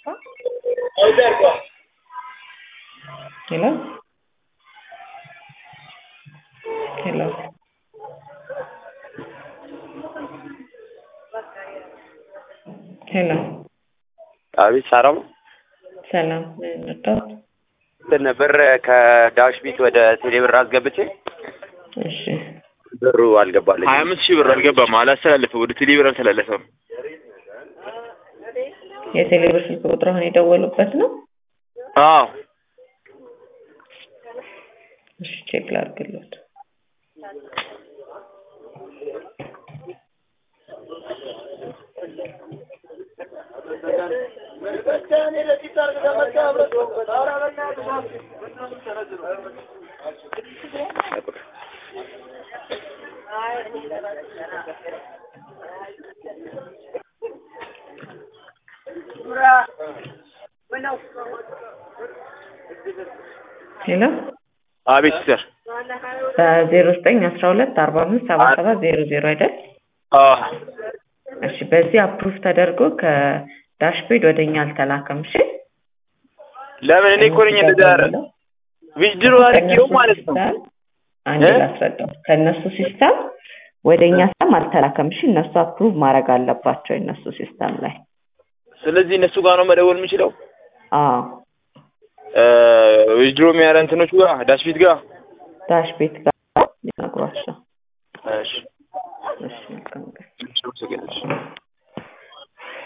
Hello? Hello? ሄሎ አቤት ሳራም ሰላም ነበር። እንትን ብር ከዳሽ ቢት ወደ ቴሌ ብር አስገብቼ እሺ ብሩ አልገባልኝ። ሀያ አምስት ሺህ ብር አልገባም፣ አላስተላለፈም፣ ወደ ቴሌ ብር አልተላለፈም። የቴሌብር ስልክ ቁጥር አሁን የደወሉበት ነው። አዎ እሺ ቼክ ላድርግልዎት። ሄሎ አቤት ሲስተር። በዜሮ ዘጠኝ አስራ ሁለት አርባ አምስት ሰባ ሰባት ዜሮ ዜሮ አይደል? አዎ እሺ በዚህ አፕሩቭ ተደርጎ ከዳሽቤድ ወደ እኛ አልተላከም። እሺ ለምን እኔ እኮ ነኝ እንደዛ ያረ ዊዝድሮ አድርጌው ማለት ነው። ሲስተም አንድ እ? ላስረዳው። ከእነሱ ሲስተም ወደ እኛ ሲስተም አልተላከም። እሺ እነሱ አፕሩቭ ማድረግ አለባቸው የእነሱ ሲስተም ላይ። ስለዚህ እነሱ ጋር ነው መደወል የምችለው። አዎ ዊዝድሮ የሚያረ እንትኖቹ ጋር ዳሽቢት ጋር ዳሽቤት ጋር ሊነግሯቸው። እሺ እሺ መልካም ቀን። እሺ